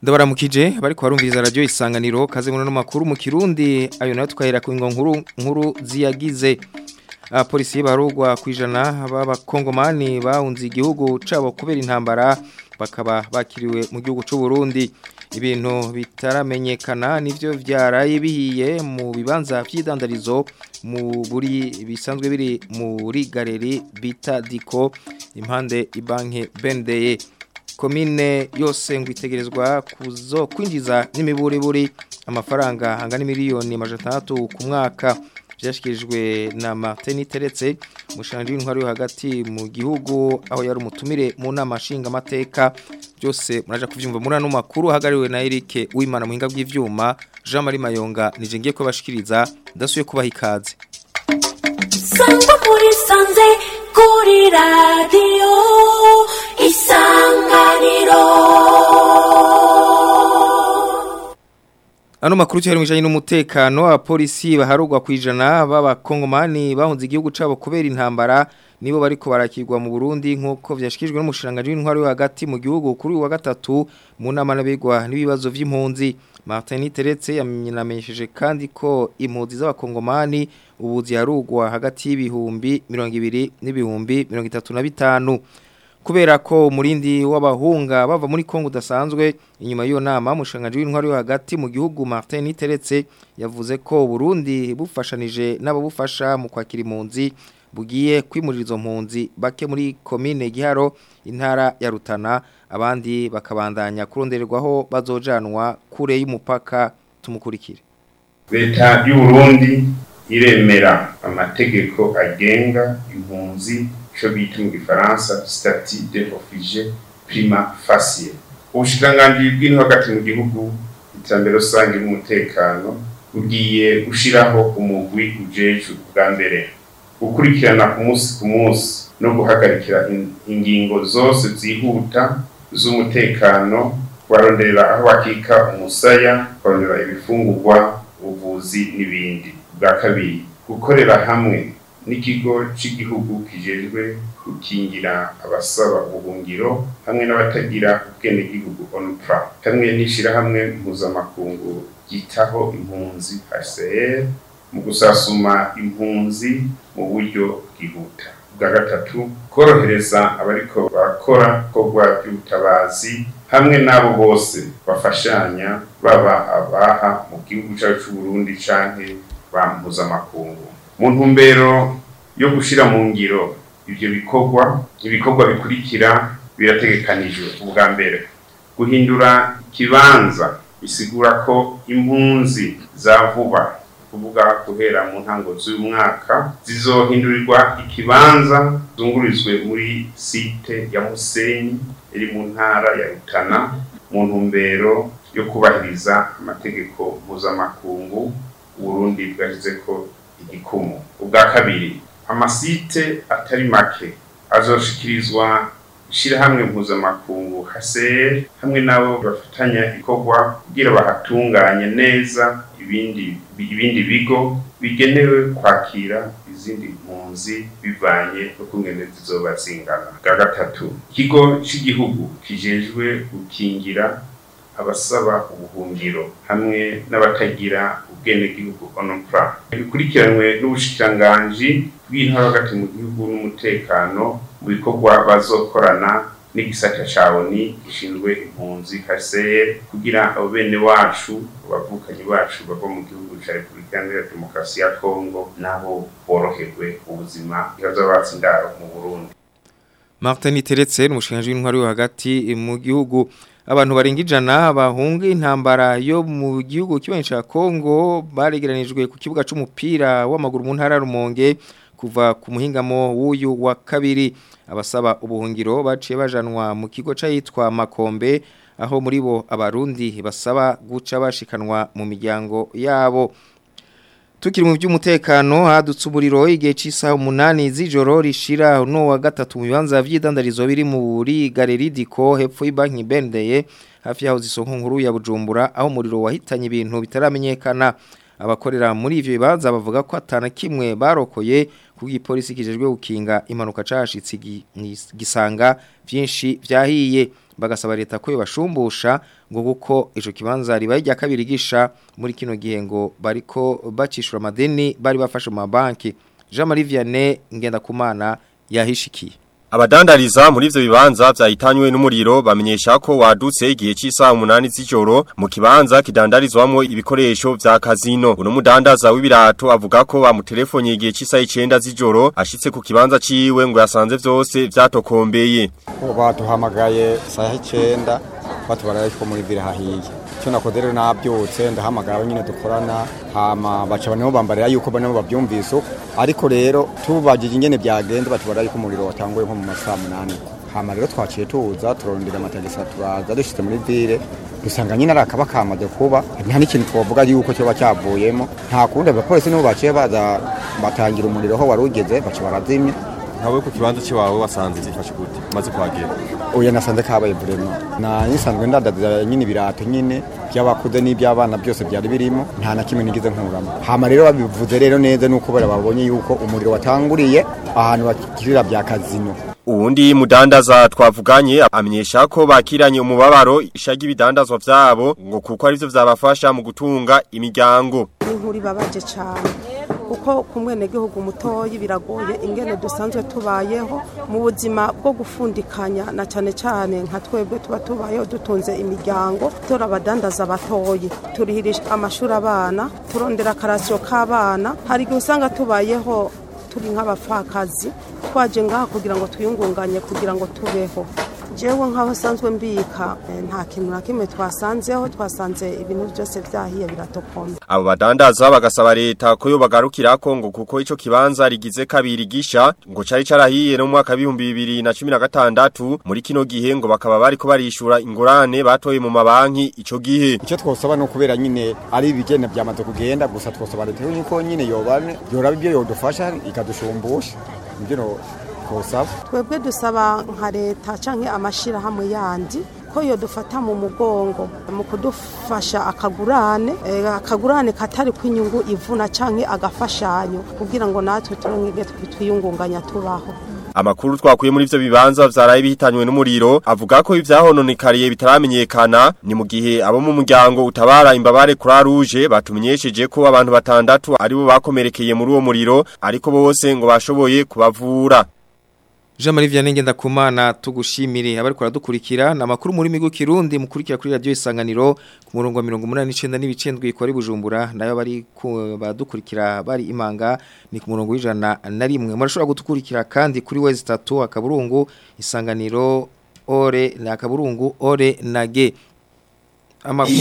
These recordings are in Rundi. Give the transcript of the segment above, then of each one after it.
ndabaramukije bariko barumviriza radio isanganiro kaze muno makuru mu Kirundi ayo nayo twahera ku nkuru nkuru ziyagize apolisi barugwa kwijana b'abakongomani bahunze igihugu cabo kubera intambara bakaba bakiriwe mu gihugu c'u Burundi ibintu bitaramenyekana nivyo vyaraye bihiye mu bibanza vy'idandarizo mu buri bisanzwe biri muri galeri bita Diko impande ibanke Bendeye komine yose ngo itegerezwa kuzo kwinjiza n'imiburiburi amafaranga angana miliyoni amajana ku mwaka byashyikirijwe na Martin Teretse umushanje w'intwari yo hagati mu gihugu aho yari umutumire mu nama nshingamateka byose muraje kuvyumva muri ano makuru hagariwe na Eric Uwimana muhinga bw'ivyuma Jean Marie Mayonga nije ngiye kubashikiriza ndasuye kubaha ikaze Sangwa muri sanze kuri radio isanganiro Ano makuru cyari mwijanye n'umutekano abapolisi baharugwa kwijana b'abakongomani bahunze igihugu cabo kubera intambara nibo bariko barakirwa mu Burundi nkuko vyashikijwe n'umushiranganje w'intwari yo hagati mu gihugu kuri wa gatatu mu nama nabigwa n'ibibazo vy'impunzi Martin Teretse yamenyesheje kandi ko impunzi z'abakongomani ubu ziharugwa hagati y'ibihumbi 200 n'ibihumbi 35 kubera ko umurindi w'abahunga bava muri Kongo udasanzwe inyuma y'iyo nama umushanganje w'intwari yo hagati mu gihugu Martin Teretse yavuze ko Burundi bufashanije n'ababufasha mu kwakira impunzi bugiye kwimurira izo mpunzi bake muri komine Giharo intara ya Rutana abandi bakabandanya kurondererwaho bazojanwa kure y'umupaka tumukurikire leta y'u Burundi iremera amategeko agenga impunzi ico bita mu gifaransa statut de réfugié prima facie ubushikiranganji bw'ino hagati mu gihugu iterambere rusange n'umutekano bugiye gushiraho umugwi ujejwe bwa mbere gukurikirana ku munsi ku munsi no guhagarikira ingingo zose zihuta z'umutekano kubaronderera aho bakika umusaya kubarondera ibifungurwa ubuvuzi n'ibindi bwa kabiri gukorera hamwe n'ikigo cy'igihugu kijejwe gukingira abasaba ubuhungiro hamwe n'abatagira ubwenegihugu onupra hamwe n'ishirahamwe mpuzamakungu ryitaho impunzi HCR mu gusasuma impunzi mu buryo bwihuta bwa gatatu korohereza abariko barakora korwa by'ubutabazi hamwe n'abo bose bafashanya baba abaha mu gihugu cyacu cy'u Burundi canke ba mpuzamakungu mu ntumbero yo gushira mu ngiro ivyo bikorwa ibikorwa bikurikira birategekanijwe ubwa mbere guhindura ikibanza bisigura ko impunzi za vuba kuvuga guhera mu ntango z'uyu mwaka zizohindurirwa ikibanza zungurizwe muri site ya Musenyi iri mu ntara ya Rutana mu ntumbero yo kubahiriza amategeko mpuzamakungu Burundi bwashyize ko igikumu ubwa kabiri amasite atari make azoshikirizwa ishirahamwe mpuzamakungu HCR hamwe nabo bafatanya ikorwa kugira bahatunganye neza ibindi ibindi bigo bigenewe kwakira izindi mpunzi bivanye no kungene zizoba zingana bwa gatatu ikigo cy'igihugu kijejwe gukingira abasaba ubuhungiro hamwe n'abatagira ubwenegihugu onopra bikurikiranwe n'ubushikiranganji bw'intara hagati mu gihugu n'umutekano mu bikorwa bazokorana n'igisata ca ONI gishinzwe impunzi HCR kugira abo bene wacu abavukanyi bacu bava mu gihugu ca Repubulika Iharanira Demokarasi ya Kongo nabo boroherwe ubuzima ihaza batsindaro mu Burundi Martin Teretse umushinganje w'intwari yo hagati mu gihugu abantu barenga ijana bahunga intambara yo mu gihugu kibanyi ca Kongo baregeranijwe ku kibuga c'umupira w'amaguru mu ntara Rumonge kuva ku muhingamo w'uyu wa kabiri abasaba ubuhungiro baciye bajanwa mu kigo c'ayitwa Makombe aho muri bo abarundi basaba guca bashikanwa mu miryango yabo Tukiri mu by'umutekano hadutse umuriro igihe cy'isaha umunani z'ijoro rishira no wa gatatu mu bibanza vy'idandarizo biri muri Galeri Diko hepfo y'banki Bendeye hafi yaho zisonko nkuru ya Bujumbura aho umuriro wahitanye ibintu bitaramenyekana abakorera muri ivyo bibanza bavuga ko atana kimwe barokoye kuko ipolisi kijejwe gukinga impanuka cashitse gi- gisanga vyinshi vyahiye bagasaba leta ko yobashumbusha ngo kuko ico kibanza ribaye rya kabiri gisha muri kino gihe ngo bariko bacishura amadeni bari bafashe mu mabanki Jean Marie Vianney Ngendakumana yahishikiye Abadandariza muri ivyo bibanza vyahitanywe n'umuriro bamenyesha ko wadutse igihe cy'isaha 8 z'ijoro mu kibanza kidandarizwamo ibikoresho vya kazino. Uno mudandaza w'ibirato avuga ko bamutelefonye igihe cy'isaha 9 z'ijoro ashitse ku kibanza ciwe ngo yasanze vyose vyatokombeye. baduhamagaye saa icyenda batubara ko muri vire hahiye icyo nakoze rero nabyutse ndahamagara nyine dukorana hama baca baniho bambarira yuko baniho babyumvise uko. ariko rero tubagije ingene byagenze batubara yuko umuriro watanguye nko mu masaha munani hama rero twaciye tuza turondera amatagisa turaza dushitse muri vire dusanga nyine ari akaba kamaze kuba nta n'ikintu twavuga yuko cyoba cyavuyemo nta kundi abapolisi nibo baciye baza batangira umuriro aho wari ugeze baca barazimya nkawe ku kibanza cy'iwawe wasanze zifashe gute umaze kuhagera oya nasanze kabaye burema na nisanzwe ndadaza nyine ibirato nyine by'abakuze n'iby'abana byose byari birimo nta na kimwe nigize nkuramo hama rero babivuze rero neza nuko bara babonye yuko umuriro watanguriye ahantu bakirira bya kazino Uwundi mudandaza twavuganye amenyesha ko bakiranye umubabaro ishagi ibidandazwa vyabo ngo kuko arivyo vyabafasha mu gutunga imiryango. inkuru ibabaje cyane kuko ku mwenegihugu mutoya biragoye ingene dusanzwe tubayeho mu buzima bwo gufundikanya na cyane cyane nka twebwe tuba tubayeho dutunze imiryango tora abadandaza batoyi turihirisha amashuri abana turondera akarasiyo k'abana hari igihe usanga tubayeho turi nk'abapfakazi twaje ngaha kugira ngo twiyungunganye kugira ngo tubeho jewe nk'aho nsanzwe mbika eh, nta kintu na kimwe twasanzeho twasanze ibintu byose byahiye biratokomye Abo badandaza bagasaba leta ko yo bagarukirako ngo kuko ico kibanza rigize kabiri gisha ngo cari carahiye no mu mwaka w'ibihumbi bibiri na cumi na gatandatu muri kino gihe ngo bakaba bariko barishura ingurane batoye mu mabanki ico gihe. icyo twosaba ni ukubera nyine ari ibigenda byamaze kugenda gusa twosaba leta yuko nyine yobane yoraba ibyo yodufasha ikadushumbusha nibyo no- twosaba twebwe dusaba nka leta canke amashirahamwe yandi ko yo dufata mu mugongo mu kudufasha akagurane eh, akagurane katari kwinyungu ivuna canke agafashanyo kugira ngo natwe turonke twiyungunganya tubaho Amakuru twakuye muri ivyo bibanza vyaraye bihitanywe n'umuriro avuga ko ivyahononekariye bitaramenyekana ni mu gihe abo mu muryango utabara imbabare kuri rouge batumenyesheje ko abantu batandatu aribo bakomerekeye muri uwo muriro ariko bose ngo bashoboye kubavura. Jean Marie Vianney Ngendakumana tugushimire abari kuradukurikira na makuru muri migo kirundi mukurikira kuri radio isanganiro ku murongo wa 189 n'ibicendwe ikora bujumbura nayo bari ku- badukurikira bari imanga ni ku murongo w'ijana na rimwe murashobora gutukurikira kandi kuri wezi 3 akaburungu isanganiro ore na akaburungu ore nage amakuru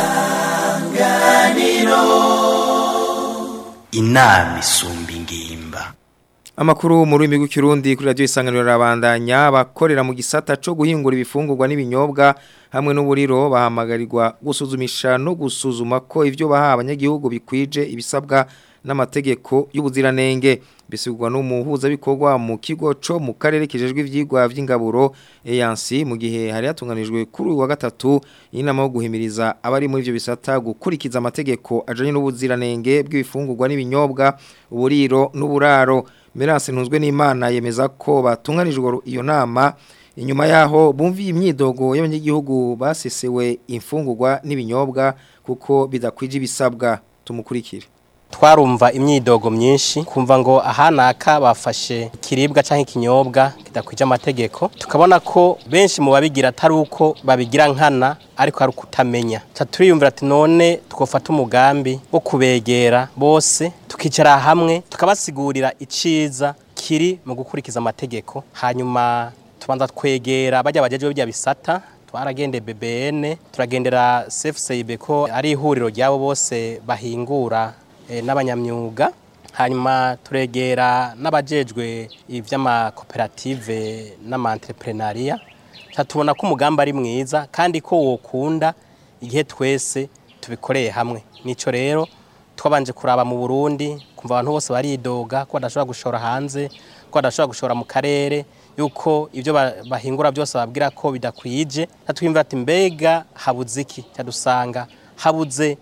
inama isumba ingimba Amakuru mu rurimi rw'ikirundi kuri radio isanganiro rabandanya bakorera mu gisata cyo guhingura ibifungurwa n'ibinyobwa hamwe n'uburiro bahamagarirwa gusuzumisha no gusuzuma ko ivyo baha abanyagihugu bikwije ibisabwa n'amategeko y'ubuziranenge bisigwa n'umuhuza bikorwa mu kigo co mu karere kijejwe ivyigwa vy'ingaburo EANC mu gihe hari hatunganijwe kuri uyu wa gatatu inama yo guhimiriza abari muri ivyo bisata gukurikiza amategeko ajanye n'ubuziranenge bw'ibifungurwa n'ibinyobwa uburiro n'uburaro Merase ntunzwe n'Imana yemeza ko batunganijwe iyo nama inyuma yaho bumviye imyidogo y'abanyagihugu basesewe imfungurwa n'ibinyobwa kuko bidakwije ibisabwa tumukurikire twarumva imyidogo myinshi kumva ngo ahanaka bafashe ikiribwa cyangwa ikinyobwa kidakwije amategeko tukabona ko benshi mu babigira atari uko babigira nkana ariko ari ukutamenya Ca turiyumvira ati none twofata umugambi wo kubegera bose tukicara hamwe tukabasigurira iciza kiri mu gukurikiza amategeko hanyuma tubanza twegera bajya bajeje bya bisata twaragende BBN turagendera CFCIB ko ari ihuriro ryabo bose bahingura eh, n'abanyamyuga hanyuma turegera n'abajejwe ivy'amakoperative n'amaentrepreneuriat tubona ko umugambi ari mwiza kandi ko wokunda igihe twese tubikoreye hamwe nico rero twabanje kuraba mu Burundi kumva abantu bose baridoga ko badashobora gushora hanze ko badashobora gushora mu karere yuko ibyo ba- bahingura byose babwira ko bidakwije natwimva ati mbega habuze iki cyadusanga habuze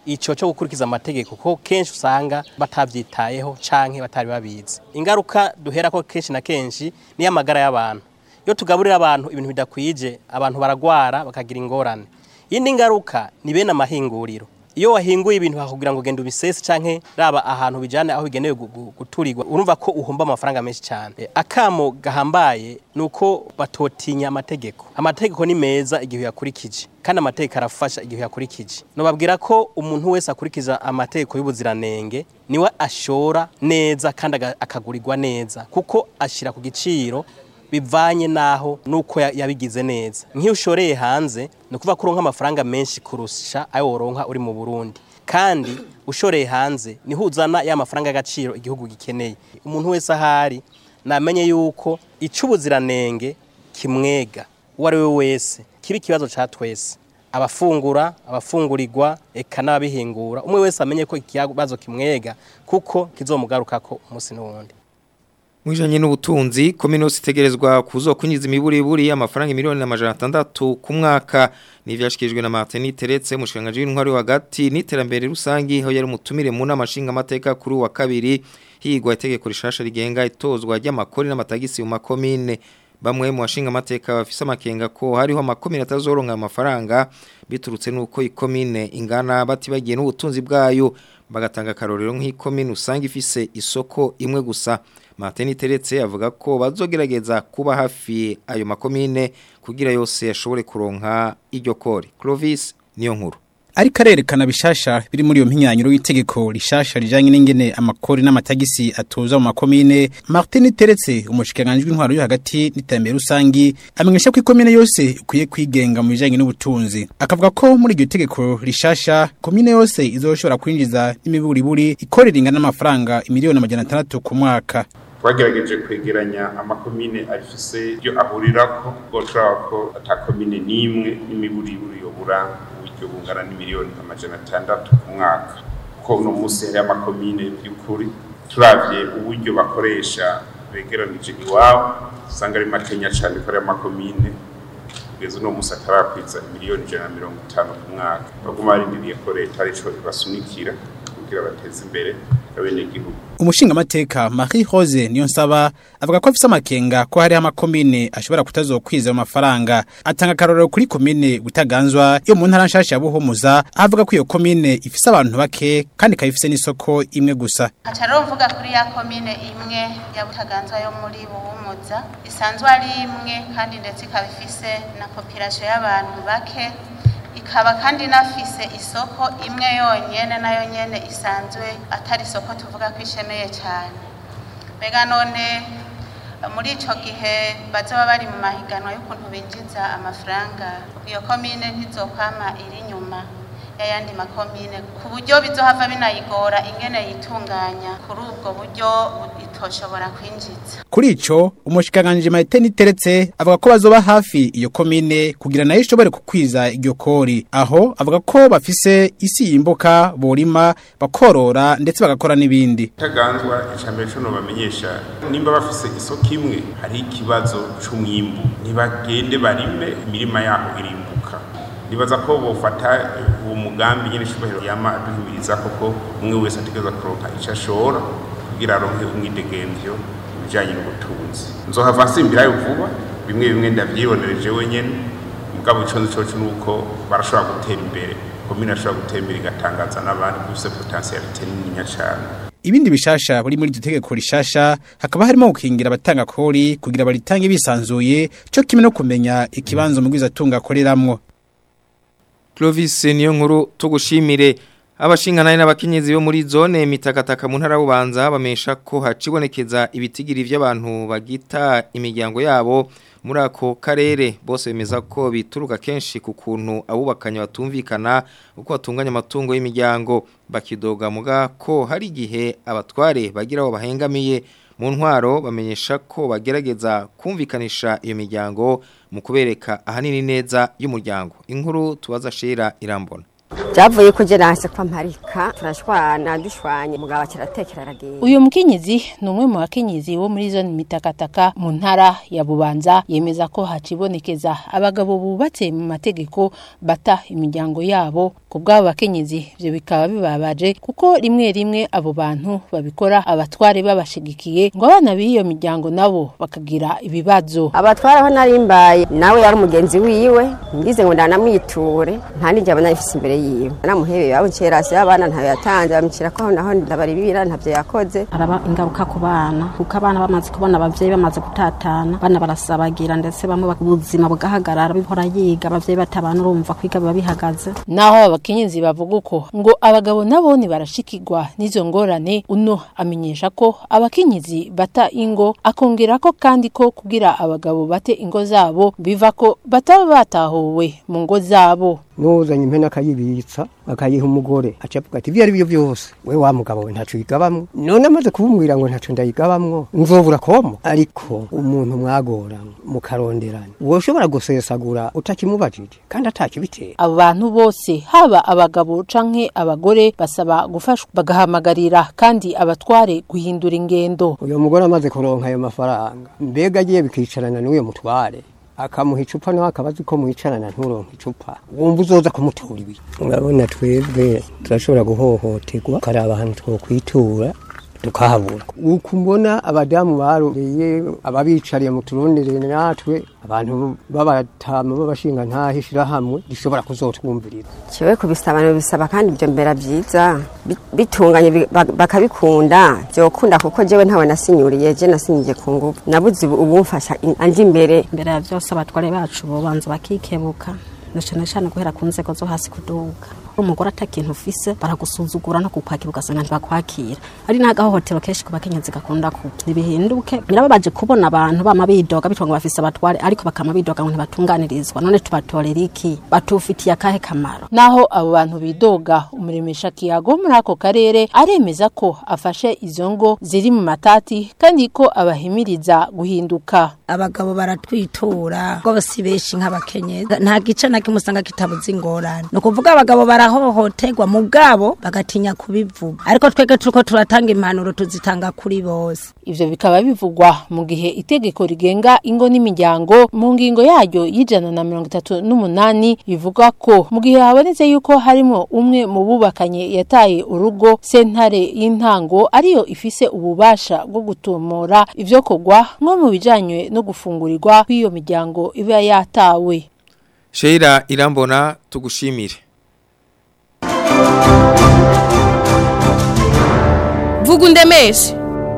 ico cyo gukurikiza amategeko ko kenshi usanga batavyitayeho canke batari babizi ingaruka duhera ko kenshi na kenshi ni amagara y'abantu iyo tugaburira abantu ibintu bidakwije abantu baragwara bakagira ingorane iyindi ngaruka ni bene amahinguriro iyo wahinguye ibintu bakubwira ngo genda ubisese canke raba ahantu bijane aho bigenewe gu- gu- guturirwa urumva ko uhomba amafaranga menshi cyane E, akamo gahambaye nuko batotinya amategeko amategeko ni meza igihe yakurikije kandi amategeko arafasha igihe yakurikije nobabwira ko umuntu wese akurikiza amategeko y'ubuziranenge niwe ashora neza kandi aga- akagurirwa neza kuko ashira ku giciro bivanye naho nuko ya- yabigize neza nk'iyo ushoreye hanze ni ukuvuga ko uronka amafaranga menshi kurusha ayo woronka uri mu Burundi kandi ushoreye hanze niho uzana ya mafaranga y'agaciro igihugu gikeneye umuntu wese ahari namenye yuko icy'ubuziranenge kimwega uwo ari we wese kiba ikibazo cya twese abafungura abafungurirwa eka n'ababihingura umwe wese amenye ko ikibazo kimwega kuko kizomugarukako umunsi n'uwundi Mwijanye n'ubutunzi kominosi itegerezwa kuzokunyiza imiburiburi y'amafaranga miliyoni na majana atandatu ku mwaka nivyashikijwe na Martin Teretse mushikanganje w'intwari hagati n'iterambere rusangi aho yari umutumire mu nama nshinga amateka kuri wa kabiri higwa itegeko rishasha rigenga itozwa ry'amakori n'amatagisi mu makomine bamwe mu bashinga amateka bafise amakenga ko hariho amakomine atazoronka amafaranga biturutse nuko ikomine ingana batibagiye n'ubutunzi bwayo bagatanga karorero nk'ikomine usanga ifise isoko imwe gusa Martin Teretse avuga ko bazogerageza kuba hafi ayo makomine kugira yose ashobore kuronka iryo kore Clovis niyo nkuru ariko arerekana bishasha biri muri iyo mpinyanyiro y'itegeko rishasha rijanye n'ingene amakori n'amatagisi atoza mu makomine Martin Teretse umushikiranganje w'intwaro yo hagati n'iterambere rusangi amenyesha ko ikomine yose ikwiye kwigenga mu bijanye n'ubutunzi akavuga ko muri iryo tegeko rishasha komine yose izoshobora kwinjiza n'imiburiburi ikorera ingana n'amafaranga imiliyoni amajana atandatu ku mwaka twagerageje kwegeranya amakomine afise ibyo ahurirako goshobora ko ata komine n'imwe n'imiburiburi yobura uburyo bungana n'imiliyoni amajana atandatu ku mwaka kuko uno munsi hari amakomine by'ukuri turavye uburyo bakoresha begeranije iwabo usanga ari makenya cane ko ari amakomine kugeza uno munsi atarakwiza miliyoni ijana na mirongo itanu ku mwaka baguma barindiriye ko leta arico ibasunikira kugira bateze imbere abenegihugu umushinga amateka Marie Rose niyo nsaba avuga ko afise amakenga ko hari amakomine ashobora kutazokwiza ayo mafaranga atanga karorero kuri komine butaganzwa yo mu ntara nshasha ya Buhumuza avuga ko iyo komine ifise abantu bake kandi ikaba n'isoko imwe gusa Aca rero mvuga kuri ya komine imwe ya Butaganzwa yo muri Buhumuza isanzwe ari imwe kandi ndetse ikaba ifise na population y'abantu bake ikaba kandi inafise isoko imwe yonyene nayo nyene isanzwe atari isoko tuvuga ko ishemeye cyane mbega none muri ico gihe bazoba bari mu mahiganwa y'ukuntu binjiza amafaranga iyo komine ntizokwama iri inyuma y'ayandi makomine ku buryo bizohava binayigora ingene yitunganya kuri ubwo buryo itoshobora kwinjiza kuri ico umushikanganje Martin Teretse avuga ko bazoba hafi iyo komine kugira nayo ishobore kukwiza iryo kori aho avuga ko bafise isi yimbuka borima bakorora ndetse bagakora n'ibindi taganzwa icambere cyo bamenyesha nimba bafise isoko imwe hari ikibazo c'umwimbu ntibagende barime imirima yaho irimbuka nibaza ko bofata uwo mugambi nyene shubahiro yama aduhimiriza koko umwe wese ategereza kuronka ico ashora kugira aronke umwidegemvyo ibijanye n'ubutunzi nzohava nsimbirayo vuba bimwe bimwe ndavyibonereje wenyene mugabo ico nzi coco nuko barashobora gutera imbere komine ashobora gutera imbere igatangaza n'abandi bifise potentialite nininya cane Ibindi bishasha buri muri iryo tegeko rishasha hakaba harimo gukingira abatanga kori kugira baritange bisanzuye cyo kimwe no kumenya ikibanzo mugwiza tunga akoreramwo Clovis niyo nkuru tugushimire abashinganaye n'abakenyezi bo muri zone mitakataka mu ntara bubanza bamesha ko hacibonekeza ibitigiri by'abantu bagita imiryango yabo muri ako karere bose bemeza ko bituruka kenshi ku kuntu abubakanye batumvikana uko batunganya amatungo y'imiryango bakidoga muga ko hari igihe abatware bagira aho bahengamiye mu ntwaro bamenyesha ko bagerageza kumvikanisha iyo miryango mu kubereka ahanini neza y'umuryango inkuru tubaza shira irambona byavuye ko nase kwa mparika turashwana dushwanye mugabo kiratekera aragenda uyu mukenyezi ni umwe mu bakenyezi bo muri zone mitakataka mu ntara ya bubanza yemeza ko hacibonekeza abagabo bubatse mu mategeko bata imiryango yabo ku bw'abo bakenyezi ivyo bikaba bibabaje kuko rimwe rimwe abo bantu babikora abatware babashigikiye ngo abana b'iyo miryango nabo bakagira ibibazo abatwara aho narimbaye nawe yari umugenzi wiwe ngize ngo ndanamwiture nta n'ijya abona ifise imbere yiwe namuhebeye abo ncerasi y'abana ntayo yatanze bamukira ko aho naho ndabaribira ntavyo yakoze araba ingaruka ku bana kuko abana bamaze kubona abavyeyi bamaze gutatana bana barasabagira ndetse bamwe ubuzima bugahagarara bihora yiga abavyeyi batabana urumva kwiga biba bihagaze naho abakenyezi bavuga uko ngo abagabo nabo barashikirwa n'izo ngorane uno amenyesha ko abakenyezi bata ingo akongera ko kandi ko kugira abagabo bate ingo zabo biva ko bataba batahuwe mu ngo zabo nuzanye impene akayibitsa akayiha umugore acavuga ati ibyo ari byo byose we wa mugabo we ntaco yigabamwo none amaze kubumwira ngo ntaco ndayigabamwo nzobura komo ariko umuntu mwagorana mukaronderana woshobora gusesagura utakimubajije kandi atakibitera abo bantu bose haba abagabo canke abagore basaba gufashwa bagahamagarira kandi abatware guhindura ingendo uyo mugore amaze kuronka ayo mafaranga mbega agiye bikicarana n'uyo mutware akamuha icupa nawe akaba azi ko mwicarana nturonke icupa wumva uzoza kumutura ibi urabona twebwe turashobora guhohoterwa karaba ahantu twokwitura tukahabura uko mbona abadamu baroreye ababicariye mu turundire natwe abantu b'abatama b'abashinga ntaho ishirahamwe rishobora kuzotwumvirira kiwe kubisaba bisaba kandi ibyo mbera byiza bitunganye bakabikunda byokunda kuko jewe ntawe nasinyuriye je nasinyije ku ngufu nabuze ubumfasha anje imbere mbere ya byose abatware bacu bobanza bakikebuka na cyane cyane guhera ku nzego zo hasi kuduga umugore atakintu ufise baragusuzugura no kukwakira ugasanga ntibakwakira ari n'agahohotero kenshi ku bakenyezi gakunda kuba ntibihinduke birababaje kubona abantu bama bidoga bitwa ngo bafise abatware ariko bakama bidoga ngo ntibatunganirizwa none tubatorera iki batufitiye akahe kamaro naho abo bantu bidoga umuremesha kiyago muri ako karere aremeza ko afashe izo ngo ziri mu matati kandi ko abahimiriza guhinduka abagabo baratwitura rwose benshi nk'abakenyezi nta gice na kimwe usanga kitabuze ingorane ni ukuvuga abagabo barahohoterwa mu bwabo bagatinya kubivuga ariko twebwe turiko turatanga impanuro tuzitanga kuri bose ivyo bikaba bivugwa mu gihe itegeko rigenga ingo n'imiryango mu ngingo yaryo y'ijana na mirongo itatu n'umunani bivuga ko mu gihe habonetse yuko harimo umwe mu bubakanye yataye urugo sentare y'intango ariyo ifise ububasha bwo gutumura ivyo kogwa nko mu bijanye no gufungurirwa kw'iyo miryango iba yatawe Sheila irambona tugushimire vuga undemeshe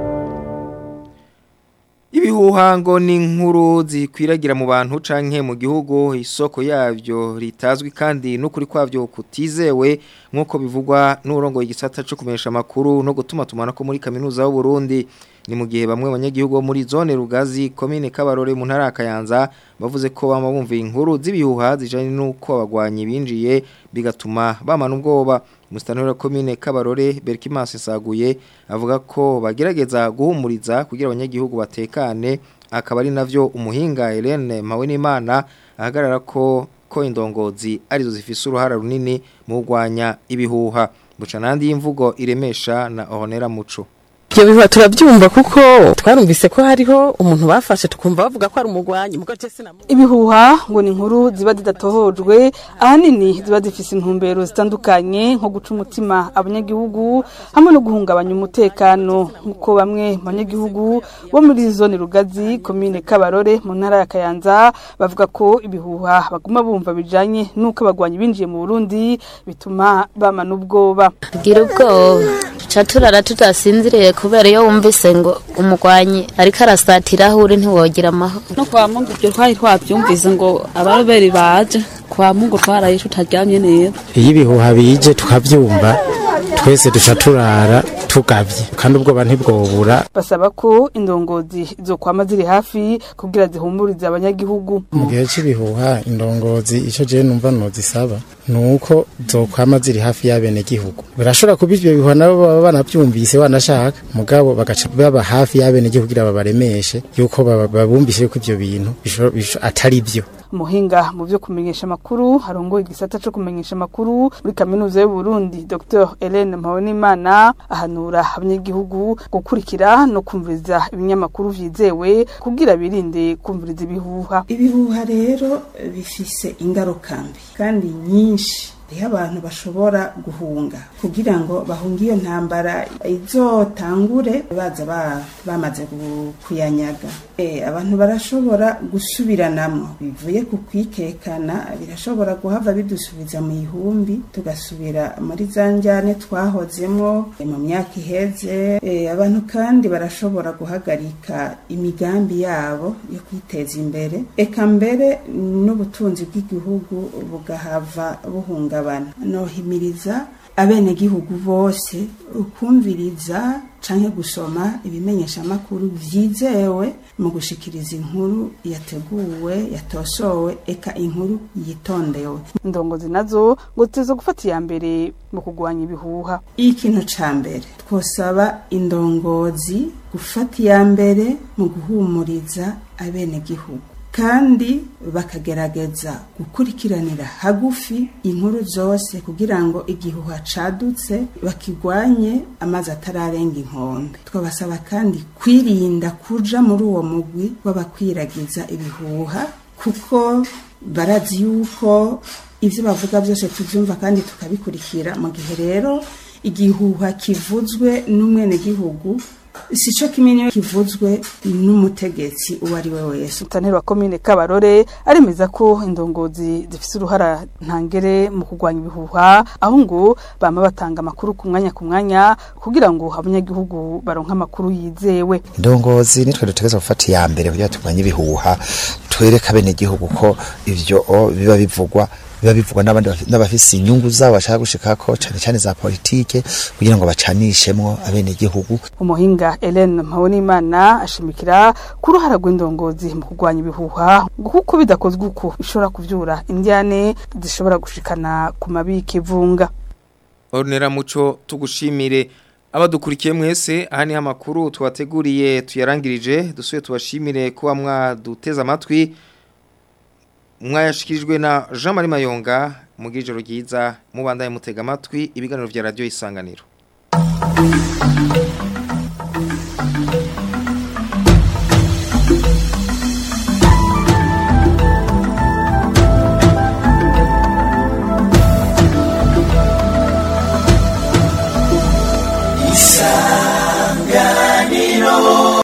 Ibihuha ngo ni inkuru zikwiragira mu bantu canke mu gihugu isoko yavyo ritazwi kandi n'ukuri kwavyo kutizewe nk'uko bivugwa n'urongo igisata cyo kumesha makuru no gutuma tumana ko muri kaminuza y'u Burundi ni mu gihe bamwe abanyagihugu bo muri zone Rugazi commune Kabarore mu ntara Kayanza bavuze ko bama bumva inkuru z'ibihuha zijanye n'uko abagwanyi binjiye bigatuma bamana ubwoba Mustanura commune Kabarore Berkimas Saguye avuga ko bagerageza guhumuriza kugira abanyagihugu batekane akaba ari navyo umuhinga Helene Mawenimana ahagarara ko ko indongozi arizo zifise uruhara runini mu gwanya ibihuha buca nandi y'imvugo iremesha na Honera Muco ibyo bihuha turabyumva kuko twarumvise ko hariho umuntu bafashe tukumva bavuga ko ari umugwanyi mugo je sinamu ibihuha ngo ni inkuru ziba zidatohojwe ahanini ziba zifise intumbero zitandukanye nko guca umutima abanyagihugu hamwe no guhungabanya umutekano nk'uko bamwe mu banyagihugu bo muri zone rugazi komine kabarore mu ntara ya kayanza bavuga ko ibihuha baguma bumva bijanye n'uko abagwanyi binjiye mu burundi bituma bamana ubwoba tugira ubwoba duca turara tutasinziriye kubera iyo wumvise ngo umugwanyi ariko arasatira aho uri ntiwogira amahoro no kwa mungu ibyo twari twabyumvise ngo abaroberi baje kwa mungu twaraye tutaryamye neza iyo ibihuha bije tukabyumva twese duca turara tugavye kandi ubwoba ntibwobura basaba ko indongozi zo kwama ziri hafi kugira zihumurize abanyagihugu mu gihe cy'ibihuha indongozi icyo jewe numva nozisaba ni uko zokwama ziri hafi y'abenegihugu birashobora kuba ivyo bihuha nabo baba banavyumvise wanashaka mugabo bagaca baba hafi y'abenegihugu kugira babaremeshe yuko babumvise yuko ivyo bintu atari vyo umuhinga mu byo kumenyesha amakuru harongoye igisata cyo kumenyesha amakuru muri kaminuza y'u Burundi Dr Hélène Mpabonimana ahanura abanyagihugu gukurikira no kumviriza ibinyamakuru vyizewe kugira birinde kumviriza ibihuha ibihuha rero bifise ingaruka mbi kandi nyinshi hariho abantu bashobora guhunga kugira ngo bahunge iyo ntambara izotangure baza ba- bamaze gu- kuyanyaga Eh, abantu barashobora gusubiranamo bivuye ku kwikekana birashobora guhava bidusubiza mu ihumbi tugasubira muri za njyane twahozemo eh, mu myaka iheze Eh, abantu kandi barashobora guhagarika imigambi yabo yo kwiteza imbere eka mbere n'ubutunzi bw'igihugu bugahava buhungabana nohimiriza abenegihugu bose ukumviriza canke gusoma ibimenyesha amakuru vyizewe mu gushikiriza inkuru yateguwe yatosowe eka inkuru yitondewe indongozi nazo ngo ziteze gufata iya mbere mu kurwanya ibihuha ikintu ca mbere twosaba indongozi gufata iya mbere mu guhumuriza abenegihugu kandi bakagerageza gukurikiranira hagufi inkuru zose kugira ngo igihuha cadutse bakigwanye amazi atararenga inkombe twabasaba kandi kwirinda kuja muri uwo mugwi w'abakwiragiza ibihuha kuko barazi yuko ivyo bavuga byose tuvyumva kandi tukabikurikira mu gihe rero igihuha kivuzwe n'umwenegihugu si cyo kimwe niyo kivuzwe n'umutegetsi uwo ari we wese Mutaneri wa komine Kabarore aremeza ko indongozi zifise uruhara ntangere mu kurwanya ibihuha aho ngo bama batanga amakuru ku mwanya ku mwanya kugira ngo abanyagihugu baronke amakuru yizewe indongozi nitwe dutegereza gufata iya mbere kugira turwanye ibihuha twereke abenegihugu ko ivyo o, biba bivugwa biba bivugwa n'abandi bafi- n'abafise inyungu zabo bashaka gushikako cane cane za politike kugira ngo bacanishemwo abenegihugu umuhinga Hélène Mpabonimana ashimikira ku ruhara rw'indongozi mu kurwanya ibihuha ngo kuko bidakozwe uko bishobora kuvyura indyane zishobora gushikana ku mabiki vunga Ornera muco tugushimire abadukurikiye mwese aha ni amakuru twateguriye tuyarangirije dusuye tubashimire kuba mwaduteze amatwi mwayashikirijwe na Jean Marie Mayonga mu gijoro ryiza mubandaye mutega amatwi ibiganiro vya radio isanganiro